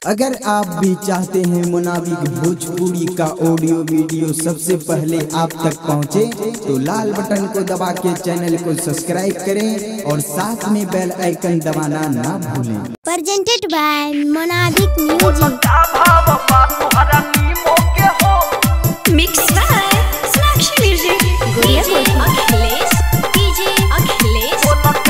अगर आप भी चाहते हैं मुनाबिक भोजपुरी का ऑडियो वीडियो सबसे पहले आप तक पहुंचे, तो लाल बटन को दबा के चैनल को सब्सक्राइब करें और साथ में बेल आइकन दबाना ना भूलें presented by Monabic Music. Mix by Snakshi Music. DJ Akhilesh. DJ Akhilesh.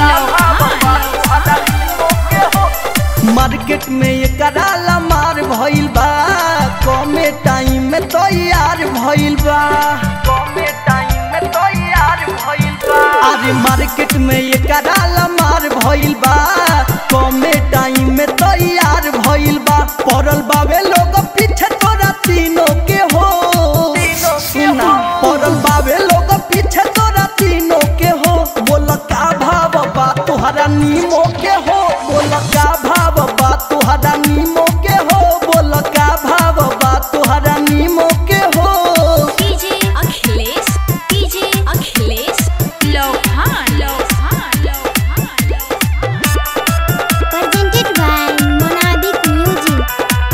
Market में एकरा मार भइल बा कमे टाइम में तैयार भइल बा कमे टाइम में तैयार भइल बा अरे मार्केट में एकरा मार भइल बा कमे टाइम में तैयार भइल बा पड़ल बावे लोग पीछे तोरा तीनों के हो सुना पड़ल बावे लोग पीछे तोरा तीनों के हो बोल का भाव बा तुहरा नीमो के हो बोल का भाव बा तुहरा नीमो के हो बोल का भाव बा तुहरा नीमो के हो DJ Akhilesh. DJ Akhilesh. Lohan. Lohan. Lohan. Presented by Monabic Music.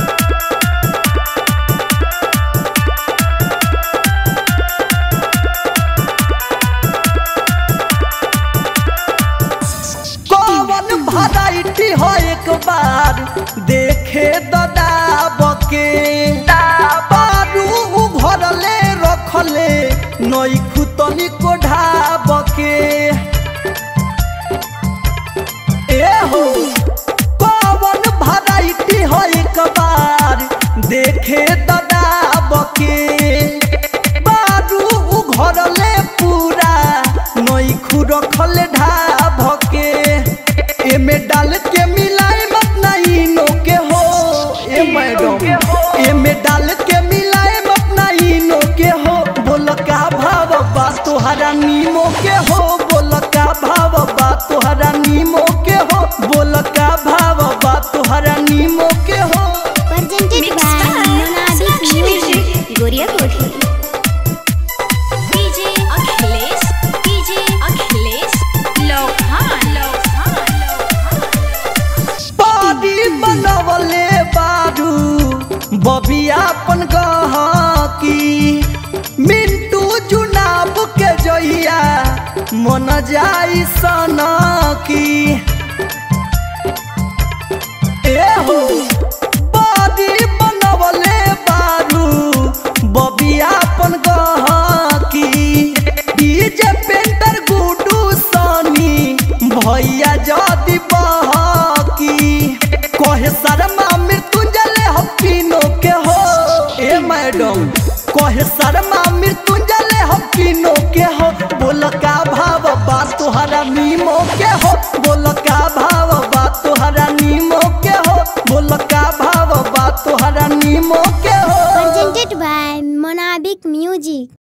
कौन वैरायटी हो एक बार देखे ददाब के बारू भरले रखले नई खुतनी को ढाब के ए हो कौन वैरायटी हो एक बार देखे ददाब के बारू घरले पूरा नई खुरखल ढाब के एमे डाल के मिलाए मत नहीं नो के हो ए मैडम एमे डाल के मिलाए मत नहीं नो के हो बोल का भाव बा तोहरा नीमो के हो बोल का भाव बा तोहरा नीमो के हो बोल का भाव बा तोहरा नीमो के हो Presented Mix by by Monabic Snakshi Music. Music. Goria Koti. DJ Akhilesh. DJ Akhilesh. Lohan. Lohan. Lohan. पारी बनवले बारू बबियापन गहकी मिंटू चुनाव के जइया मन जाई सनकी ए हो पारी बनवले बारू बबियापन गहकी डीजे पेंटर गुडू सनी भैया जदी बहकी कहे शर्मा मृत्युंजय हकीनो के हो ए मैडम कहे शर्मा मृत्युंजय हकीनो के हो बोल का भाव बा तोहरा नीमो के हो बोल का भाव बा तोहरा नीमो के हो बोल का भाव बा तोहरा नीमो के हो Presented by Monabic Music.